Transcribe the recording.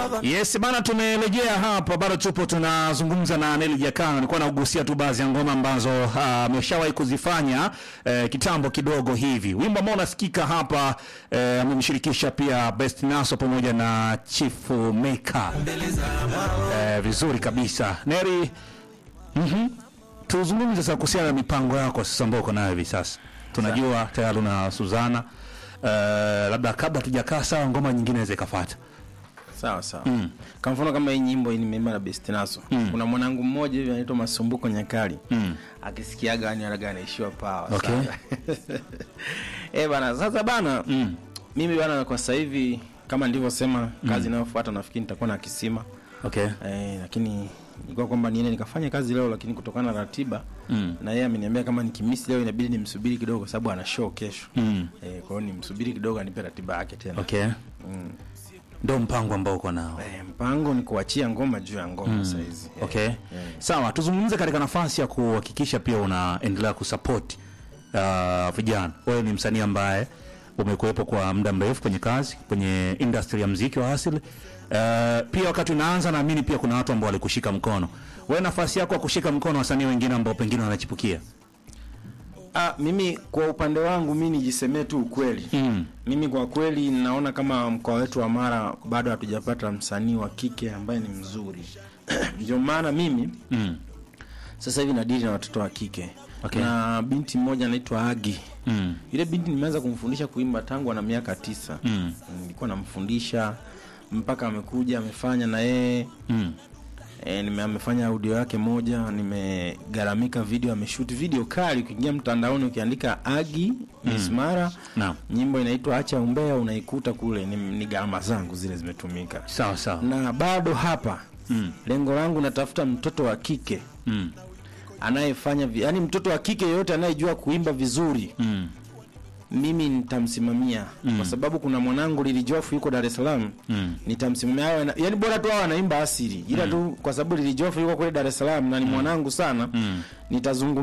Yes bana, tumerejea hapa, bado tupo tunazungumza na Neli Jakana. Nilikuwa naugusia tu baadhi ya ngoma ambazo ameshawahi kuzifanya eh, kitambo kidogo hivi. Wimbo ambao unasikika hapa eh, amemshirikisha pia Best Naso pamoja na Chief Maker eh, vizuri kabisa Neri. Mhm. Tuzungumze sasa kuhusiana na mipango yako sasa ambayo uko nayo hivi sasa. Tunajua tayari una Suzana. Eh, labda kabla tujakaa sawa, ngoma nyingine inaweza ikafuata. Sawa sawa. Kwa mfano kama hii nyimbo hii nimeimba na Best Naso. Kuna mwanangu mmoja hivi anaitwa Masumbuko Nyakali. Akisikiaga yani anaga anaishiwa power. Okay. sana. Eh bana, sasa bana mimi bana kwa sasa hivi kama nilivyosema kazi inayofuata nafikiri nitakuwa na kisima. Okay. Eh, lakini ilikuwa kwamba niende nikafanya kazi leo lakini kutokana na ratiba Mm. na yeye ameniambia kama nikimisi leo inabidi nimsubiri kidogo kwa sababu ana show kesho. Mm. Eh, kwa hiyo nimsubiri kidogo anipe ratiba yake tena. Okay. Mm. Ndio mpango ambao uko nao. Eh, mpango ni kuachia ngoma juu ya ngoma sasa hizi. Eh, Okay. eh. Sawa, tuzungumze katika nafasi ya kuhakikisha pia unaendelea kusupport uh, vijana. Wewe ni msanii ambaye umekuwepo kwa muda mrefu kwenye kazi kwenye industry ya mziki wa asili. Uh, pia wakati unaanza naamini pia kuna watu ambao walikushika mkono. Wewe nafasi yako ya kushika mkono wasanii wengine ambao pengine wanachipukia. Ah, mimi kwa upande wangu mi nijisemee tu ukweli Mm. mimi kwa kweli naona kama mkoa wetu wa Mara bado hatujapata msanii wa kike ambaye ni mzuri ndio maana mimi Mm. sasa hivi nadili na watoto wa kike Okay. na binti mmoja anaitwa Agi Mm. yule binti nimeanza kumfundisha kuimba tangu ana miaka tisa Mm. nilikuwa namfundisha mpaka amekuja amefanya na yeye Mm. E, nime amefanya audio yake moja, nimegaramika video, ameshoot video kali. Ukiingia mtandaoni ukiandika Agi Miss Mara, Naam. nyimbo inaitwa Acha Umbea, unaikuta kule. Ni, ni gharama zangu zile zimetumika, Sawa sawa. na bado hapa Mm. lengo langu natafuta mtoto wa kike Mm. anayefanya vi, yani mtoto wa kike yeyote anayejua kuimba vizuri Mm. mimi nitamsimamia kwa sababu kuna mwanangu Lilijofu yuko Dar es Salaam Mm. nitamsimamia awe na- yani bora tu awe anaimba asili ila tu kwa sababu Lilijofu yuko kule Dar es Salaam na ni mwanangu sana Mm. nitazungumza